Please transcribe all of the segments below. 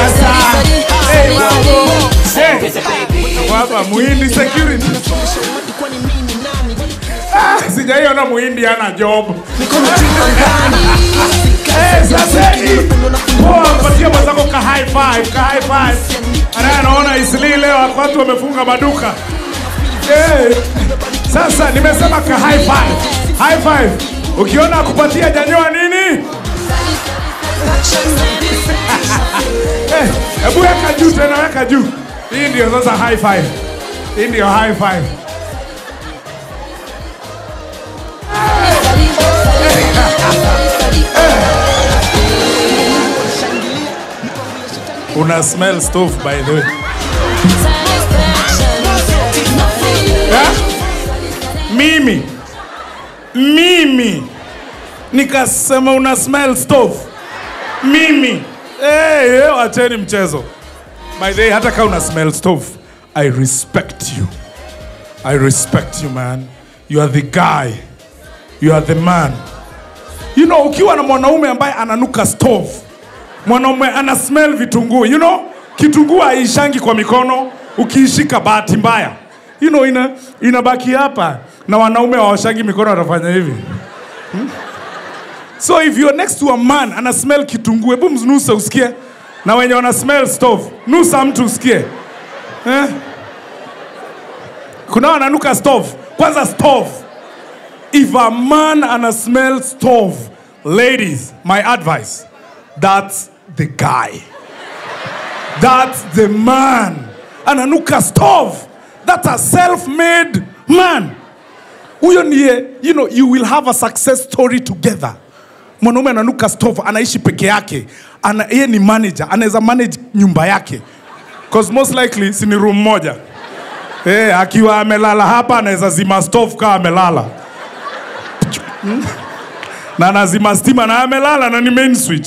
sasa. Hey, mambo. Hey. Hapa muhindi security. Ah, sijaiona muhindi ana job. Eh, sasa hii. Poa, patia mwenzako ka high five, ka high five. Ana anaona isli leo watu wamefunga maduka. Eh. Sasa nimesema ka high five. High five. Ukiona akupatia janyoa nini? Eh, Hebu weka juu tena, weka juu. Hii ndio sasa high five. Hii ndio high five. Una smell stove by the way. Yeah? Mimi mimi nikasema una smell stove. Mimi hey, hey, acheni mchezo. By the way, hata kama una smell stove, I respect you. I respect you man. You are the guy. You are the man. You know, ukiwa na mwanaume ambaye ananuka stove, mwanaume ana smell vitunguu, you know, kitunguu haishangi kwa mikono, ukiishika bahati mbaya, you know, ina inabaki hapa na wanaume hawashangi mikono, watafanya hivi Hmm? So if you're next to a man ana smell kitunguu, hebu mnuse usikie, na wenye wana smell stove, nusa mtu usikie eh? Kuna wananuka stove, kwanza stove if a man ana smell stove, ladies, my advice, that's the guy. That's the man. Ananuka stove. That's a self-made man. Huyo ndiye, you know, you will have a success story together. Mwanaume ananuka stove, anaishi peke yake. Ana, yeye ni manager, anaweza manage nyumba yake. Cause most likely si ni room moja. Eh, akiwa amelala hapa anaweza zima stove kama amelala na anazima stima na amelala na ni main switch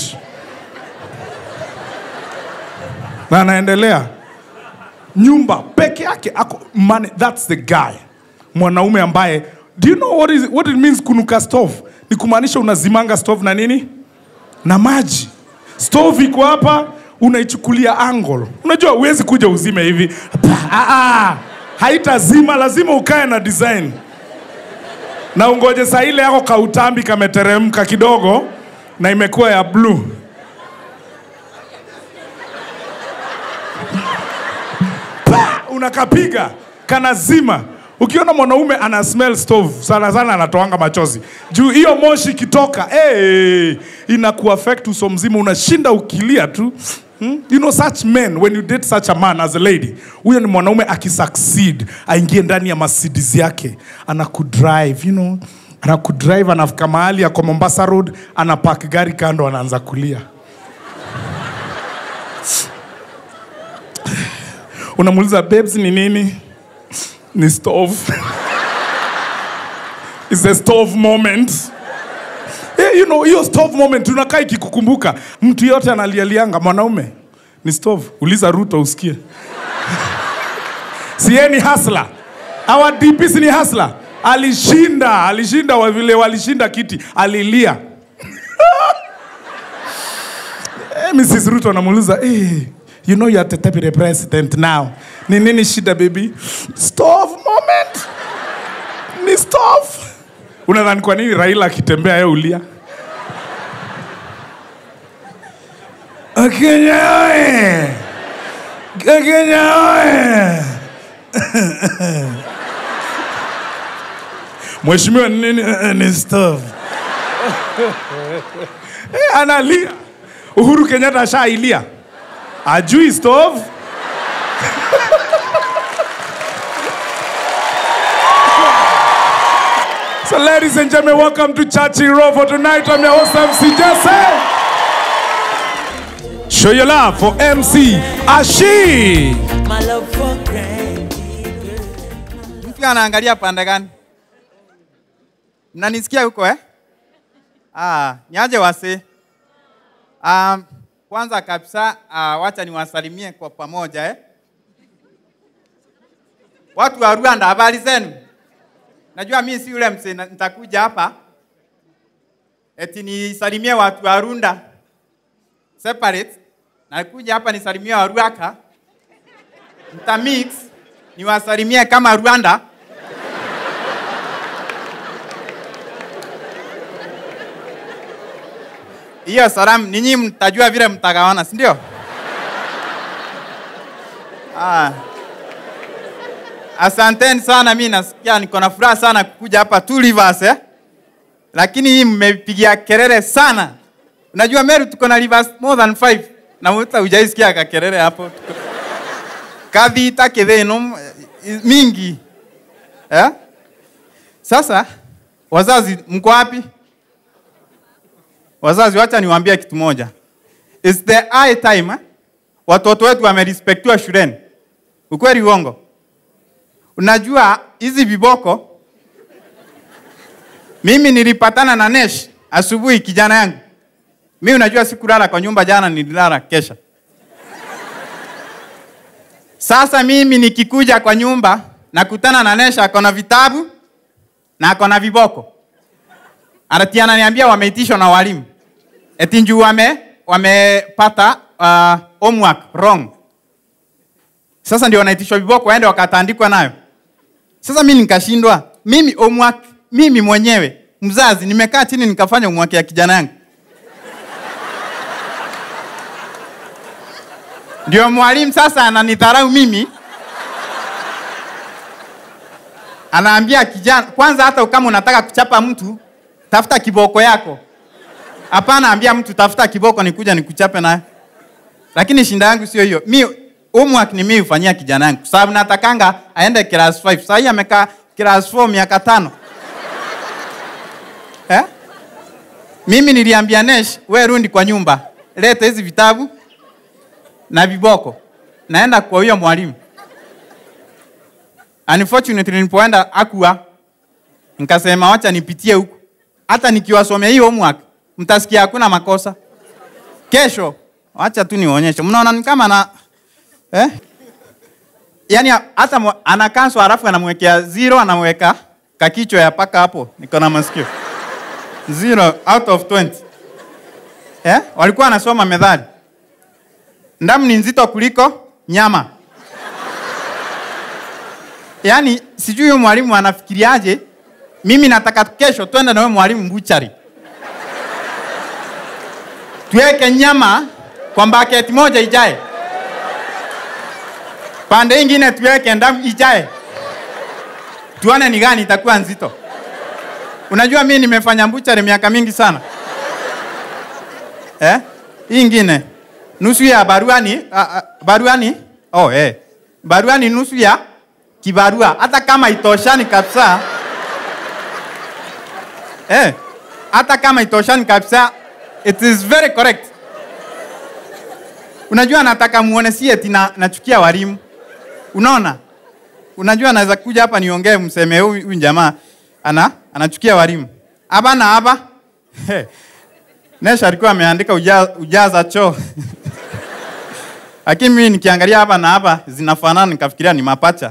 na anaendelea nyumba peke yake ako man, that's the guy mwanaume ambaye do you know what, is, what it means kunuka stove ni kumaanisha unazimanga stove na nini na maji stove iko hapa unaichukulia angle unajua huwezi kuja uzime hivi ah, ah, haitazima lazima ukae na design na ungoje saa ile yako kautambi kameteremka kidogo na imekuwa ya blue. Pa! Unakapiga kanazima. Ukiona mwanaume ana smell stove sana sana anatoanga machozi juu hiyo moshi ikitoka hey, inakuaffect uso mzima, unashinda ukilia tu Hmm? You know such men when you date such a man as a lady, huyo ni mwanaume akisucceed, aingie ndani ya Mercedes yake, anakudrive, you know, anakudrive, anafika mahali ako Mombasa Road, anapark gari kando, anaanza kulia. Unamuuliza babes, ni nini? Ni stove. It's a stove moment. Eh, you know, hiyo stove moment unakaa ikikukumbuka. Mtu yote analialianga mwanaume ni stove. Uliza Ruto usikie. si yeye ni hasla. Our DP si ni hasla. Alishinda, alishinda wa vile walishinda kiti, alilia. eh, Mrs. Ruto anamuuliza, eh, you know you are the deputy president now. Ni nini shida baby? Stove moment. Ni stove. Unadhani kwa nini Raila akitembea yeye ulia? Kenya oye! Kenya oye! Mheshimiwa ni nini? Eh, Ni stove. Eh, analia. Uhuru Kenyatta ashailia. Ajui stove. So, ladies and gentlemen, welcome to Chachi Row for tonight. I'm your host, MC Jesse. Show your love for MC Ashi. My love for granted. Mtu anaangalia pande gani? Mnanisikia huko eh? Ah, niaje wasi? Um, kwanza kabisa uh, wacha niwasalimie kwa pamoja eh? Watu wa Rwanda, habari zenu? Najua mimi si yule mse na- nitakuja hapa eti nisalimie watu wa Rwanda separate, nakuja hapa nisalimie Waruaka, mtamix niwasalimie kama Rwanda. Hiyo salamu ninyi mtajua vile mtagawana, si ndio? Ah. Asanteni sana, mi nasikia niko na furaha sana kukuja hapa Two Rivers eh? Lakini hii mmepigia kelele sana. Unajua Meru tuko na rivers more than five na mta hujaisikia kakelele hapo. Tuko- Kathita kitheno eh, mingi eh? Sasa wazazi mko wapi? Wazazi, wacha niwaambie kitu moja. It's the high time eh? Watoto wetu wamerespectiwa shuleni. Ukweli uongo? Unajua hizi viboko, mimi nilipatana na Nesh asubuhi, kijana yangu. Mi unajua sikulala kwa nyumba jana, nililala kesha. Sasa mimi nikikuja kwa nyumba nakutana na Nesh ako na vitabu na ako na viboko. Ati ananiambia wameitishwa na walimu. Eti njuu wame wamepata uh, homework wrong. Sasa ndio wanaitishwa viboko waende wakatandikwa nayo. Sasa mimi nikashindwa. Mimi homework mimi mwenyewe mzazi nimekaa chini nikafanya homework ya kijana yangu. Ndio mwalimu sasa ananidharau mimi. Anaambia kijana, kwanza hata kama unataka kuchapa mtu, tafuta kiboko yako. Hapana, ambia mtu tafuta kiboko nikuja nikuchape naye. Lakini shinda yangu sio hiyo. Mi homework ni mimi hufanyia kijana yangu. Sababu natakanga aende class 5. Sasa hii amekaa class 4 miaka tano. Eh? Mimi niliambia Nesh, we rundi kwa nyumba. Leta hizi vitabu na viboko. Naenda kwa huyo mwalimu. Unfortunately nilipoenda akua nikasema wacha nipitie huku. Hata nikiwasomea hii homework mtasikia hakuna makosa. Kesho wacha tu nionyeshe. Mnaona ni kama na eh? Yaani hata mwa- anakanso halafu anamwekea zero anamweka kakichwa ya paka hapo. Niko na masikio. Zero out of 20. Eh? Walikuwa wanasoma methali. Ndamu ni nzito kuliko nyama. Yaani sijui huyo mwalimu anafikiriaje. Mimi nataka kesho twende na huyo mwalimu buchari. Tuweke nyama kwa baketi moja ijae. Pande ingine tuweke ndamu ijae. Tuone ni gani itakuwa nzito. Unajua mimi nimefanya buchari miaka mingi sana. Eh? Hii ingine nusu ya baruani, a, a, baruani. Oh, eh. Baruani nusu ya kibarua hata kama itoshani kabisa. Eh. Hata kama itoshani kabisa it is very correct. Unajua nataka muone si eti na, nachukia walimu. Unaona? Unajua naweza kuja hapa niongee mseme huyu huyu jamaa ana anachukia walimu. Hapa na hapa. Nesha alikuwa ameandika uja, ujaza choo. Lakini mimi nikiangalia hapa na hapa zinafanana nikafikiria ni mapacha.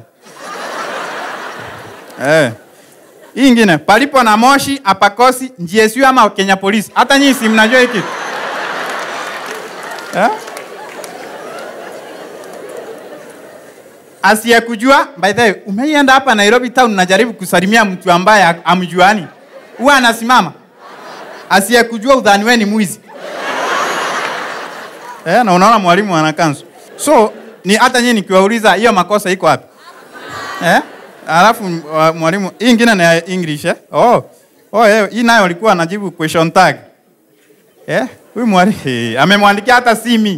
Eh. Hii ingine palipo na moshi apakosi GSU ama Kenya Police. Hata nyinyi si mnajua hiki. Eh? Asiyekujua, by the way, umeienda hapa Nairobi town najaribu kusalimia mtu ambaye amjuani. Huwa anasimama. Asiyekujua udhani wewe ni mwizi. Eh, na unaona mwalimu ana kanzu. So, ni hata nyinyi nikiwauliza hiyo makosa iko wapi? Eh? Alafu uh, mwalimu hii ingine ni ya English eh? Oh. Oh, eh, hii nayo alikuwa anajibu question tag. Eh? Huyu mwalimu amemwandikia hata simi.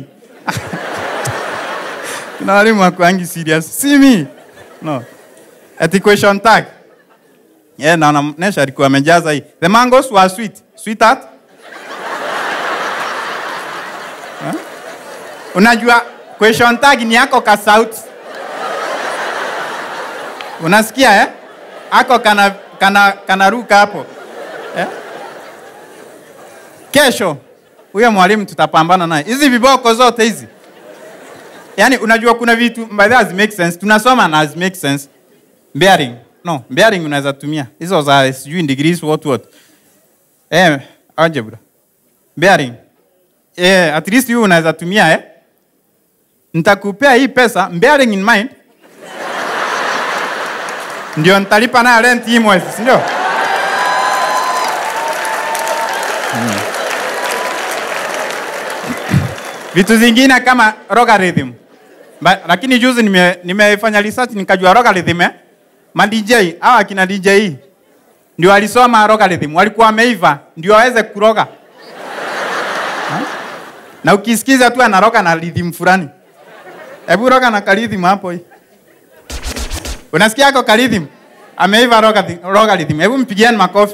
Kuna walimu wakwangi serious. Simi. No. Ati question tag. Yeah, na Nesha alikuwa amejaza hii. The mangoes were sweet. Sweetheart. Huh? Unajua question tag ni yako ka sauti. Unasikia eh? Ako kana kana kanaruka hapo. Eh? Kesho huyo mwalimu tutapambana naye. Hizi viboko zote hizi. Yaani unajua kuna vitu by the way make sense. Tunasoma na make sense. Bearing. No, bearing unaweza tumia. Hizo za sijui degrees what what. Eh, algebra. Bearing. Eh, at least hiyo unaweza tumia eh. nitakupea hii pesa bearing in mind ndio nitalipa nayo rent hii mwezi si ndio Mm. vitu zingine kama logarithm Ba, lakini juzi nime- nimefanya research nikajua logarithm eh? ma DJ hawa akina DJ ndio walisoma logarithm walikuwa wameiva ndio waweze kuroga Ha? na ukisikiza tu anaroga na rhythm fulani hebu roga na karhythm hapo hii unasikia ako karhythm ameiva logarithm logarithm. hebu mpigieni makofi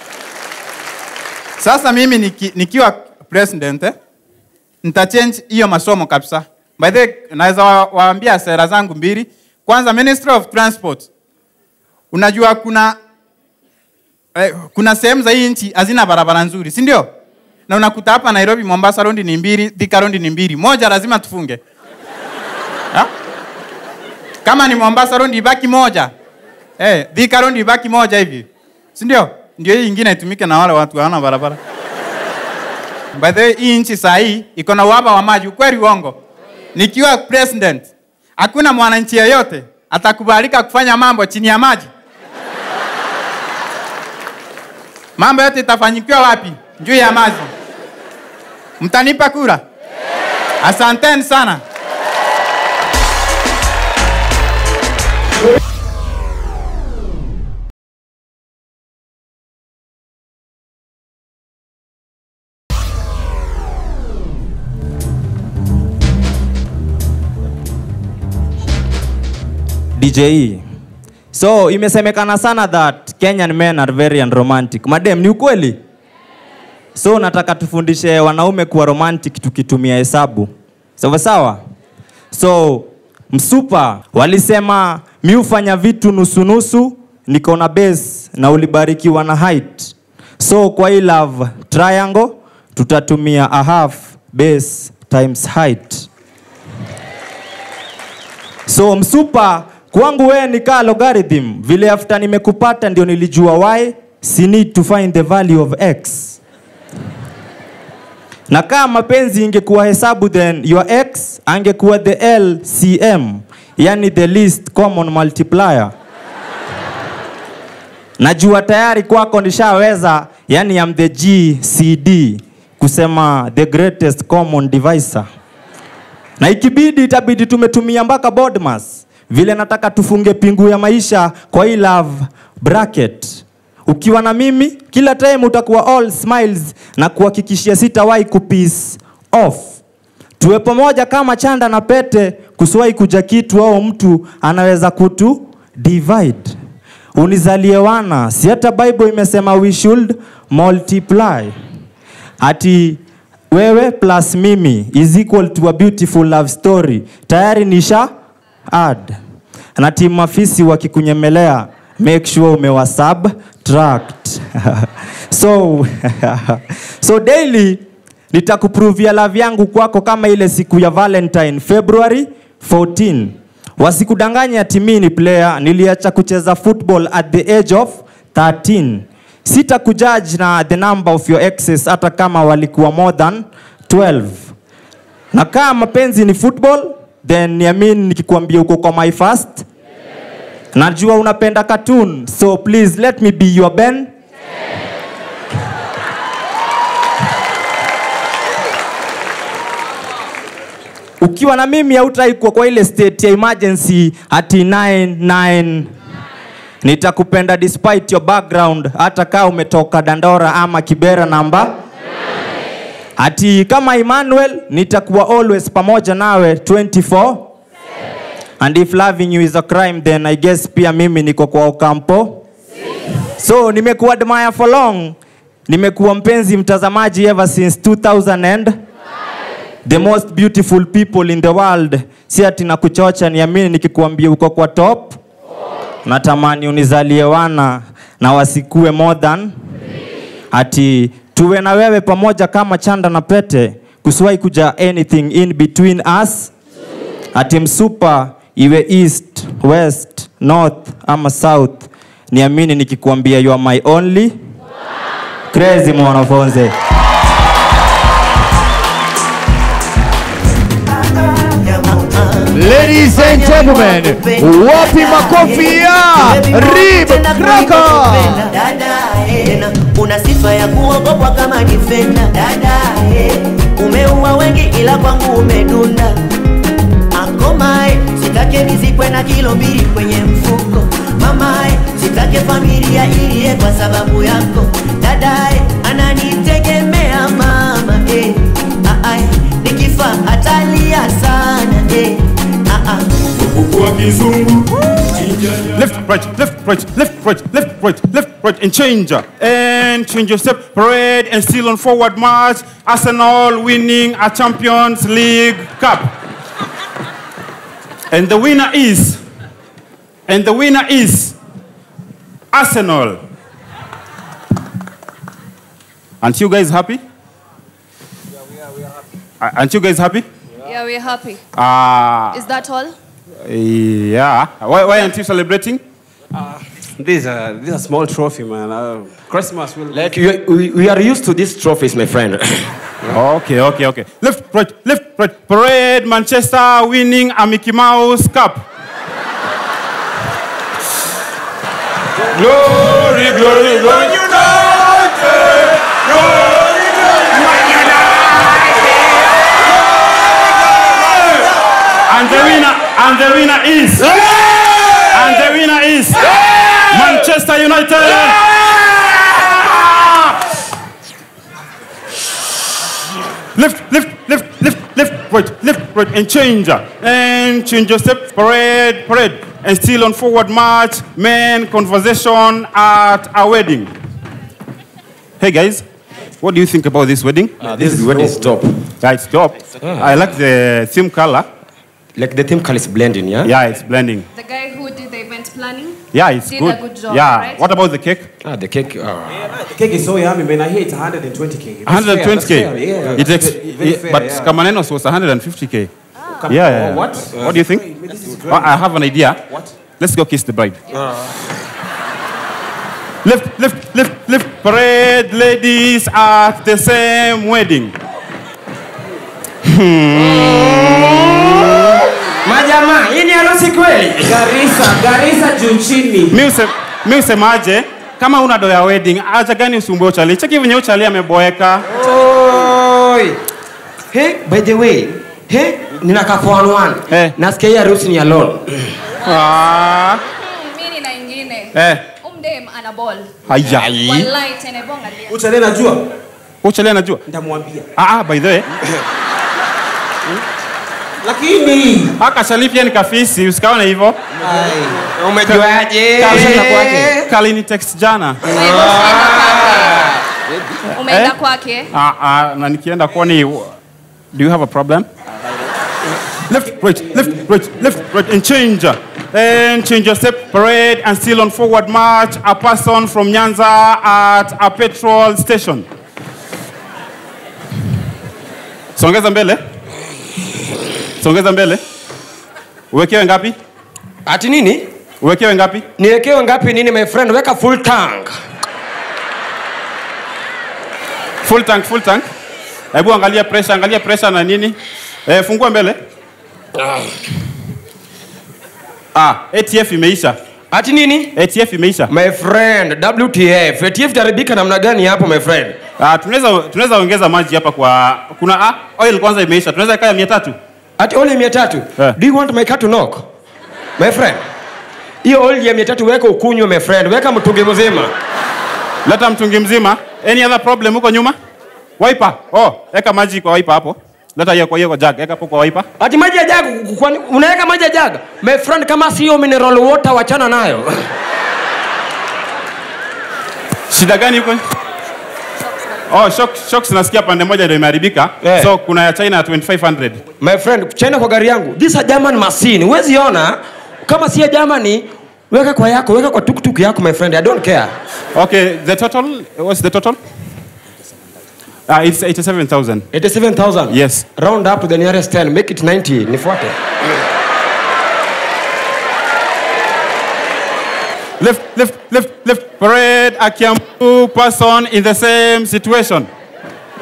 sasa mimi niki, nikiwa president eh? nitachange hiyo masomo kabisa by the way, naweza wa- waambia sera zangu mbili kwanza ministry of transport unajua kuna eh, kuna sehemu za hii nchi hazina barabara nzuri si ndio na unakuta hapa nairobi mombasa rondi ni mbili thika rondi ni mbili moja lazima tufunge ha? kama ni mombasa rondi ibaki moja eh, thika rondi ibaki moja hivi si ndio ndio hii ingine itumike na wale watu hawana barabara By the way, hii nchi saa hii iko na uhaba wa maji, ukweli uongo? Nikiwa president, hakuna mwananchi yeyote atakubalika kufanya mambo chini ya maji. Mambo yote itafanyikiwa wapi? Juu ya maji. Mtanipa kura? Asanteni sana. DJ. So imesemekana sana that Kenyan men are very unromantic. Madem, ni ukweli? So nataka tufundishe wanaume kuwa romantic tukitumia hesabu. Sawa sawa? So msupa walisema mi hufanya vitu nusu nusu, niko na base na ulibarikiwa na height. So kwa hii love triangle tutatumia a half base times height. So msupa kwangu wewe ni kaa logarithm, vile after nimekupata ndio nilijua y, si need to find the value of x. Na kama mapenzi ingekuwa hesabu then your x angekuwa the LCM, yani the least common multiplier. Najua tayari kwako nishaweza, yani I'm the GCD, kusema the greatest common divisor na ikibidi itabidi tumetumia mpaka Bodmas vile nataka tufunge pingu ya maisha kwa hii love bracket. Ukiwa na mimi kila time utakuwa all smiles na kuhakikishia sitawahi kupiss off. Tuwe pamoja kama chanda na pete, kusiwahi kuja kitu au mtu anaweza kutu divide. Unizalie wana, si hata Bible imesema we should multiply ati wewe plus mimi is equal to a beautiful love story tayari nisha add na timu mafisi wakikunyemelea make sure umewa subtract so so daily nitakupruvia love yangu kwako kama ile siku ya valentine february 14 wasikudanganye ati mimi ni player niliacha kucheza football at the age of 13 sita kujudge na the number of your exes hata kama walikuwa more than 12 na kama mapenzi ni football then niamini nikikwambia uko kwa my first najua unapenda cartoon so please let me be your ben ukiwa na mimi hautaikuwa kwa ile state ya emergency ati 99 nitakupenda despite your background hata kaa umetoka dandora ama kibera namba ati kama emmanuel nitakuwa always pamoja nawe 24 and if loving you is a crime then i guess pia mimi niko kwa okampo so nimekuwa admire for long nimekuwa mpenzi mtazamaji ever since 2000 and the most beautiful people in the world si ati na kuchocha niamini nikikuambia uko kwa top natamani unizalie wana na wasikue more than ati tuwe na wewe pamoja kama chanda na pete kusiwahi kuja anything in between us ati msupa iwe east west north ama south niamini nikikuambia you are my only crazy mwanafunzi Uh, Ladies and gentlemen, wapi makofi ya Rib Kraka? Dada, eh, una sifa ya kuogopwa kama defender. Dada, eh, umeua wengi ila kwangu umedunda. Akomae, sitake nizikwe na kilo mbili kwenye mfuko. Mamae, sitake familia iliye kwa sababu yako. Dadae, ananitegemea mama eh. Ah, ah, nikifa atalia sana eh. Ah, ah. Kwa kizungu. Left, right, left, right, left, right, left, right, left, right, and change. And change your step, parade, and still on forward march. Arsenal winning a Champions League Cup. And the winner is, and the winner is Arsenal. Aren't you guys happy? Yeah, Aren't you guys happy? Yeah, we're happy. Ah, Is that all? yeah. Why, why aren't you celebrating? This is a, this is a small trophy, man. Uh, Christmas will. Like you, we, we are used to these trophies, my friend. Okay, okay, okay. Left, right, left, right. Parade, Manchester winning a Mickey Mouse Cup. glory, glory, glory. And the winner, and the winner is, and the winner is Manchester United. Left, left, left, left, left, right, left, right, and change. And change your step, parade, parade. And still on forward march, men, conversation at a wedding. Hey guys, what do you think about this wedding? this is wedding stop. Yeah, it's dope. I like the theme color. Like the theme color is blending, yeah? Yeah, it's blending. The guy who did the event planning? Yeah, it's Did good. a good job, yeah. right? What about the cake? Ah, the cake. ah. The cake is so yummy, man. I hear it's 120k. 120k. Yeah. It ex- Very- very yeah, fair, but yeah. Kamanenos was 150k. Come- Yeah, yeah, oh, yeah. what? What do you think? This is Oh, I have an idea. What? Let's go kiss the bride. Left, left, left, left. Parade ladies at the same wedding. Majamaa, hii ni harusi kweli? Garissa, Garissa juu chini. Mi use- mi usemaje kama una doya wedding acha gani usumbue uchali cheki venye uchali ameboeka Oi. Hey, by the way, hey, nina ka 411. Eh. Nasikia hii harusi ni alone. ah, Hmm, mi nina ingine. eh, Umdem ana ball. haya Wallahi tena bonga lia. Uchale najua. uchali anajua Nitamwambia. ah, ah, by the way Lakini aka shali pia ni kafisi usikaone hivyo Umejuaje? Kali- kalini text jana Kwa hivyo usienda kwake. Umeenda Eh? kwake. Ah, ah, na nikienda kwani do you have a problem left right left right left right and change and change your step parade and still on forward march a person from nyanza at a petrol station songeza mbele songeza mbele uwekewe ngapi Ati nini? uwekewe ngapi Niwekewe ngapi nini my friend? Weka full tank. full tank full tank hebu angalia pressure angalia pressure na nini eh, fungua mbele ah, atf imeisha Ati nini? atf imeisha My friend, WTF. ATF itaribika namna gani hapo my friend? ah, tunaweza tunaweza ongeza maji hapa kwa kuna ah, oil kwanza imeisha tunaweza kaya mia tatu Ati oli mia tatu. Eh. Do you want my car to knock? My friend. Hiyo oli ya mia tatu weka ukunywe my friend. Weka mtungi mzima. leta mtungi mzima any other problem huko nyuma wiper oh eka maji kwa wiper hapo leta hiyo kwa hiyo kwa jug eka hapo kwa wiper Ati maji ya jaga, kwani unaweka maji ya jaga? My friend, kama sio mineral water wachana nayo. shida gani huko oh shock shocks nasikia pande moja ndio imeharibika Eh. so kuna ya china ya 2500 My friend, China kwa gari yangu. This a German machine. Huwezi ona kama si ya Germany, weka kwa yako, weka kwa tuktuk yako my friend. I don't care. Okay, the total, what's the total? Uh, it's 87,000. 87,000. Yes. Round up to the nearest 10. Make it 90. Nifuate. Left, left, left, left. Parade a Kiambu person in the same situation.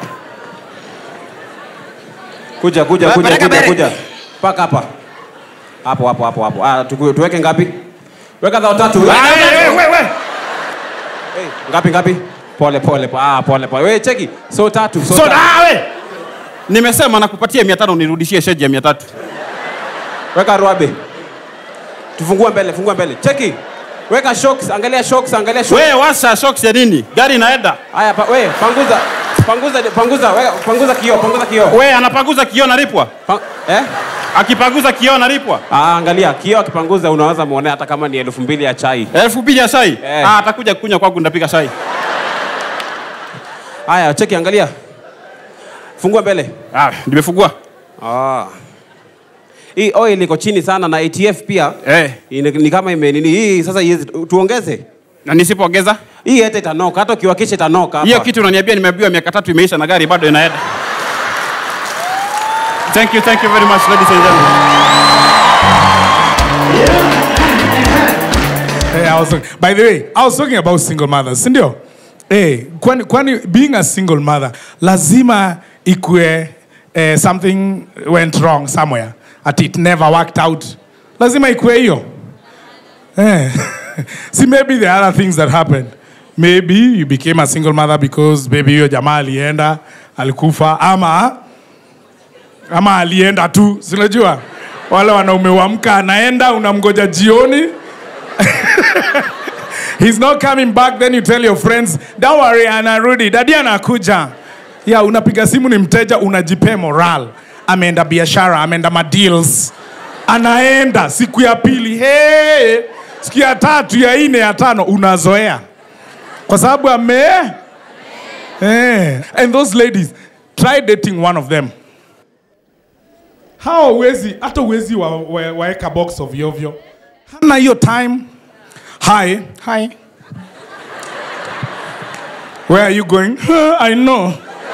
kuja kuja Ba- kuja baraka kuja bere. kuja. Paka hapa. hapo hapo hapo hapo ah, tuku- tuweke ngapi weka dhao tatu Weka Ah, dhao eh, tatu. eh, we, we. Hey, ngapi ngapi pole pole po- ah, pole pole we cheki so tatu so, So, tatu. ah, we. Nimesema nakupatia mia tano nirudishie sheji ya mia tatu. weka ruabe tufungue mbele fungua mbele cheki weka shocks angalia shocks angalia shocks We washa shocks ya nini? Gari inaenda. haya pa, we panguza panguza panguza weka, panguza kioo panguza kioo We anapanguza kioo nalipwa. pa, eh Akipanguza kioo nalipwa. ah, angalia kioo akipanguza unaweza muone hata kama ni elfu mbili ya chai Elfu mbili ya shai. Eh. Ah, atakuja kunywa kwangu ndapiga shai. haya cheki angalia fungua mbele Ah, nimefungua. ah. hii oil iko chini sana na ATF pia Eh. ni, ni kama ime nini hii sasa iwezi tuongeze Na nisipoongeza hii hata itanoka hata ukiwakisha itanoka hapa. hiyo kitu unaniambia nimeambiwa miaka tatu imeisha na gari bado inaenda. Thank you, thank you very much ladies and gentlemen. Hey, I was, by the way, I was talking about single mothers, si ndio? Hey, kwani, kwani being a single mother lazima ikue eh, something went wrong somewhere at it never worked out. Lazima ikue hiyo. Eh. See, maybe there are other things that happened. Maybe you became a single mother because maybe hiyo jamaa alienda, alikufa ama ama alienda tu, si unajua wale wanaume wamka anaenda, unamgoja jioni He's not coming back, then you tell your friends, don't worry, anarudi, dadi anakuja. Yeah, unapiga simu ni mteja, unajipe moral. Ameenda biashara, ameenda madeals. Anaenda siku ya pili, hey, siku ya tatu, ya nne, ya tano, unazoea kwa sababu ame eh. And those ladies, try dating one of them. Hao uwezi, hata uwezi wa, wa, waeka box ovyo ovyo. Hana hiyo time. Hi. Hi. Where are you going? I know.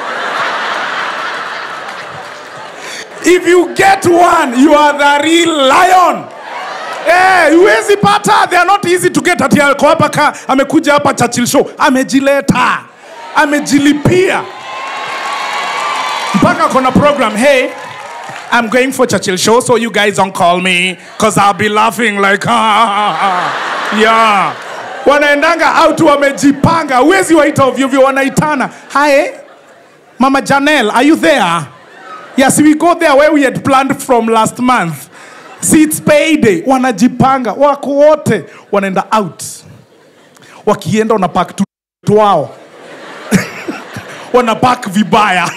If you get one, you are the real lion. Eh, huwezi pata, they are not easy to get. Ati ako hapa ka amekuja hapa Churchill show, amejileta, amejilipia mpaka kona program. Hey, I'm going for Churchill show, so you guys don't call me, cause I'll be laughing like yeah. Wanaendanga out wamejipanga, huwezi waita ovyo ovyo, wanaitana. Hi, Mama Janelle, are you there? Yes, we go there where we had planned from last month. See, it's payday. Wanajipanga, wako wote wanaenda out. Wakienda wanapak tu wao wanapak vibaya.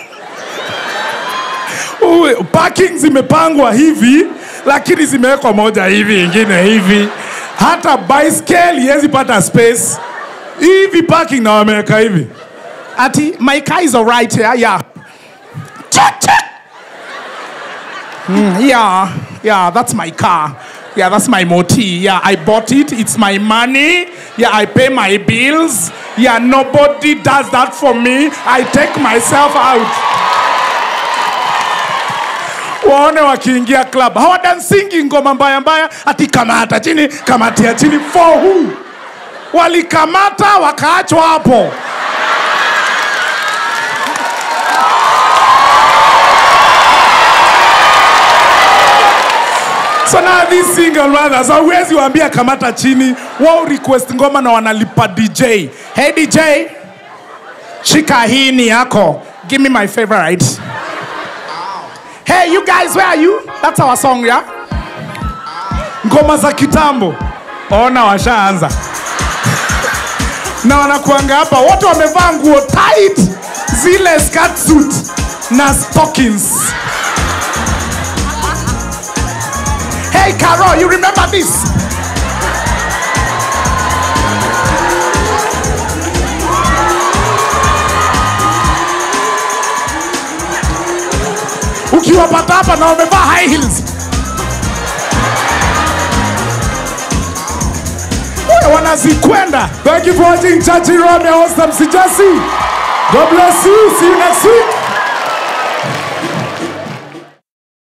Uwe, parking zimepangwa hivi lakini zimewekwa moja hivi ingine hivi hata baiskeli hezi pata space hivi parking na wameweka hivi ati my car is alright yeah, yeah. Check, check. Mm, yeah, yeah, that's my car. Yeah, that's my moti. Yeah, I bought it. It's my money. Yeah, I pay my bills. Yeah, nobody does that for me. I take myself out. waone wakiingia club hawadansingi ngoma mbaya mbaya ati kamata chini kamatia chini for who walikamata wakaachwa hapo so now these single mothers hauwezi waambia kamata chini wao request ngoma na wanalipa dj hey dj shika hii ni yako give me my favorite Hey, you guys, where are you? That's our song, yeah? Ngoma za kitambo. Ona washaanza. Na wanakuanga hapa wote wamevaa nguo tight, zile skirt suit na stockings. Hey, Carol, you remember this? ukiwapata hapa na wamevaa high heels Wewe wanazikwenda thank you for watching chachi rome host msijasi god bless you see you next week